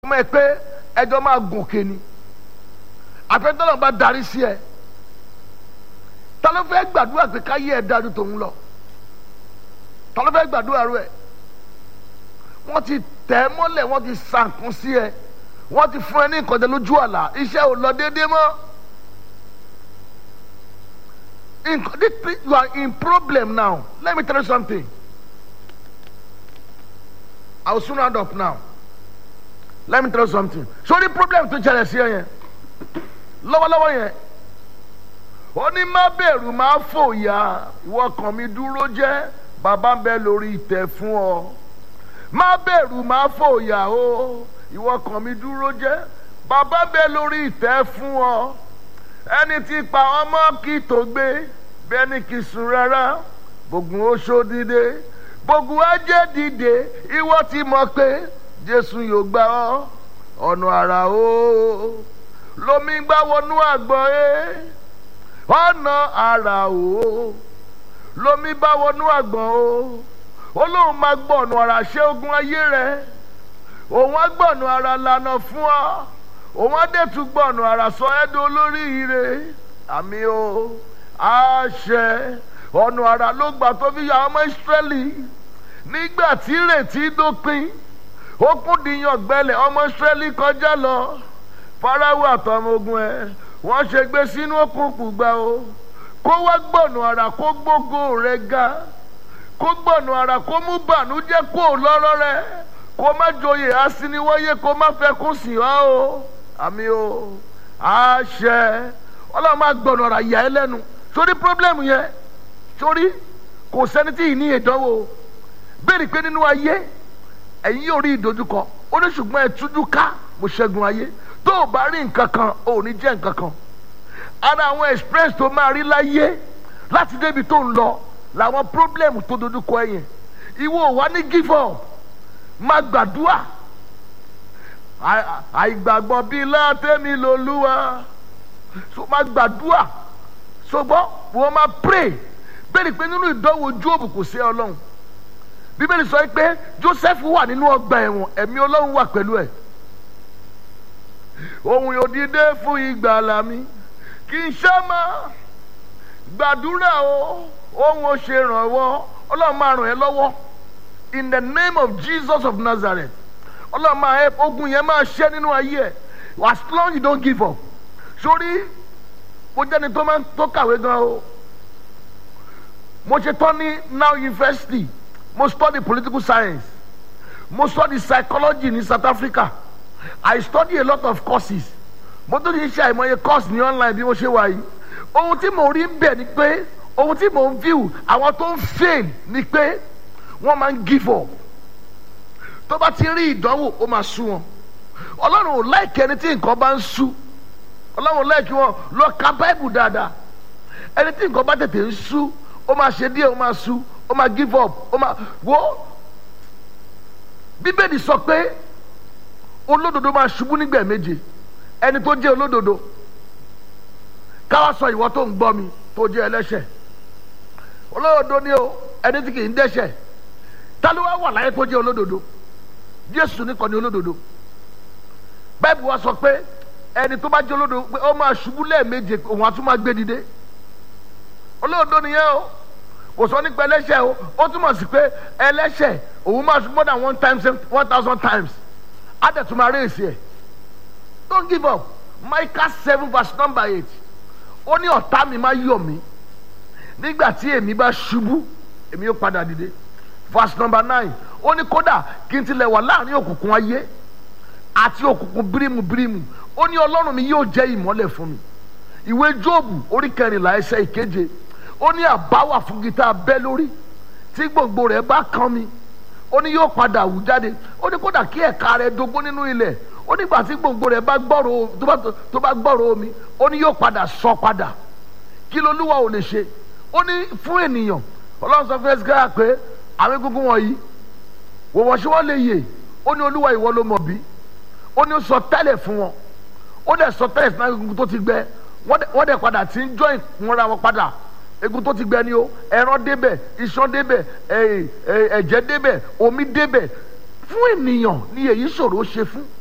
mọ̀ ẹ́ pé ẹjọ́ máa gòkè ni àfẹ́tọ́lọ́ bá darí sí ẹ ta ló fẹ́ gbàdúrà pé káyé ẹ dájú tòun lọ ta ló fẹ́ gbàdúrà rẹ wọ́n ti tẹ̀ ẹ́ mọ́lẹ̀ wọ́n ti sànkún sí ẹ wọ́n ti fún ẹ ní nǹkan jẹ lójú àlá iṣẹ́ ò lọ déédéé mọ́ nǹkan this you are in problem now let me tell you something I will soon round up now let me tell you something so the problem tó ṣẹlẹ̀ sí ẹ yẹn lọ́wọ́lọ́wọ́ yẹn ó ní má bẹ̀rù má fòyà ìwọ kàn mí dúró jẹ́ bàbá ń bẹ lórí ìtẹ́ fún ọ má bẹ̀rù má fòyà o ìwọ kàn mí dúró jẹ́ bàbá ń bẹ lórí ìtẹ́ fún ọ ẹni tí pa ọmọ kì tó gbé bẹ́ẹ̀ ni kì í sùn rárá gbogbo oṣó dìde gbogbo ajé dìde ìwọ ti mọ̀ pé jésù yóò gbà ọ́ ọ̀nà àrà o lomi gbá wọnú àgbọ̀ ẹ́ ọ̀nà àrà o lomi bá wọnú àgbọ̀n o olóhùn máa gbọ̀nù àrà ṣé ogun ayé rẹ òun á gbọ̀nù àrà lànà fún ọ òun á dẹ̀tún gbọ̀nù àrà sọ ẹ́dọ̀ olórí ire àmì o àṣẹ ọ̀nà àrà ló gbà tó fi yà ọmọ ìsírẹ́lì nígbà tí ìrètí dópin ó kún dìyàn gbẹlẹ̀ ọmọ ìsírẹ́lì kọjá lọ farawo àtọmọ ogun ẹ wọ́n ṣe gbé sínú òkùnkùn gbà o kó wá gbọ̀nù àrà kó gbógo rẹ ga kó gbọ̀nù àrà kó mú bànújẹ́ kó lọ́rọ́ rẹ kó má joyè asiniwọ́yé kó má fẹ́ kún sí wa o àmì o àṣẹ ọlọ́run máa gbọ̀nù àrà yà ẹ́ lẹ́nu sórí pírọ́blẹ́mù yẹn sórí kò sẹ́ni tí ì ní ìdánwò bẹ́ẹ̀ ni pé nínú ayé ẹ̀yin yóò rí ìdojúkọ ó ní ṣùgbọ́n ẹ tújú ká mo ṣẹ́gun ayé tó o bá rí nǹkan kan ò ní jẹ́ nǹkan kan ara àwọn experience tó máa rí láyé láti débi tó ń lọ làwọn problem tó dojúkọ ẹ yẹn ìwọ wà ní give up má gbàdúrà àìgbàgbọ́ bíi látẹ́mi lolúwa so má gbàdúrà ṣùgbọ́n wọ́n máa pray bẹ́ẹ̀ ni pé nínú ìdánwò Jóòbù kò sí ọlọ́run bíbélì sọ pé Joseph wà nínú ọgbà ẹ̀wọ̀n ẹ̀mí ọlọ́run wà pẹ̀lú ẹ̀ ohun yóò dìde fún ìgbàlà mi kì í ṣá máa gbàdúrà o ohun ò ṣe rànwọ́ ọlọ́run máa ràn ẹ́ lọ́wọ́ in the name of Jesus of Nazareth ọlọ́run máa ẹ ogun yẹn máa ṣẹ́ nínú ayé ẹ̀ as long as you don't give up sórí mo jẹ́ni tó máa tó kàwé gan o mo ṣe tán ní now university mo study political science mo study psychology ní South Africa I study a lot of courses mo tún ti ṣe àìmọye course ní online bí mo ṣe wà yìí ohun tí mo rí bẹ̀ ni pé ohun tí mo ń view àwọn tó ń fail ni pé wọ́n máa ń give up tó bá ti rí ìdánwò ó máa sú wọn ọlọ́run ò láìkí ẹni tí nǹkan bá ń sú ọlọ́run ò láìkí wọn lọ ka bible dáadáa ẹni tí nǹkan bá tètè ń sú ó máa ṣe díẹ̀ ó máa sú ó máa give up ó máa wo bíbélì sọ pé olódodo máa ṣubú nígbà méje ẹni tó jẹ́ olódodo káwá sọ ìwọ tó ń gbọ́ mi tó jẹ́ ẹlẹ́ṣẹ̀ olódodo ni o ẹni tí kì í dẹ́ṣẹ̀ ta ló wá wà láyé tó jẹ́ olódodo Jésù nìkan ni olódodo báyìí wá sọ pé ẹni tó bá jẹ́ olódodo pé ó máa ṣubú lẹ́ẹ̀méje òun á tún máa gbé dìde olódodo nìyẹn o kò sọ nípa ẹlẹ́ṣẹ̀ o ó túmọ̀ sí pé ẹlẹ́ṣẹ̀ òun máa ṣubú more than one times one thousand times á dẹ̀ tún máa rí èsì ẹ̀ don't give up Micah seven verse number eight ó ní ọ̀tá mi máa yọ̀ mí nígbà tí èmi bá ṣubú èmi yóò padà dìde verse number nine ó ní kódà kí n tilẹ̀ wà láàrin òkùnkùn ayé àti òkùnkùn bírímù bírímù ó ní ọlọ́run mi yóò jẹ́ ìmọ́lẹ̀ fún mi ìwé jóòbù orí kẹrìnlá ẹsẹ̀ ìkeje ó ní àbáwà fún gita bẹ́ lórí tí gbòǹgbò rẹ̀ bá kàn mí ó ní yóò padà wù jáde ó ní kódà kí ẹ̀ka rẹ̀ dógún nínú ilẹ̀ ó nígbà tí gbòǹgbò rẹ̀ bá gbọ́rọ̀ tó bá gbọ́rọ̀ omi ó ní yóò padà sọ padà kí lolúwa ò lè ṣe ó ní fún ènìyàn ọlọ́run sọ fún ẹsẹ̀ pé àwọn egungun wọ̀nyí wò wọ́n ṣé wọ́n lè yè ó ní olúwa ìwọ ló mọ̀ bí ó ní ó sọ tẹ́lẹ̀ fún wọn ó dẹ̀ sọ tẹ́lẹ̀ fún egungun tó ti gbẹ wọ́n dẹ̀ padà tí ń jọ ìkúnra wọn padà egun tó ti gbẹ ni o ẹran débẹ̀ iṣan débẹ̀ ẹ̀jẹ̀ débẹ̀ omi débẹ̀ fún ènìyàn ni èyí ṣòro ṣe fún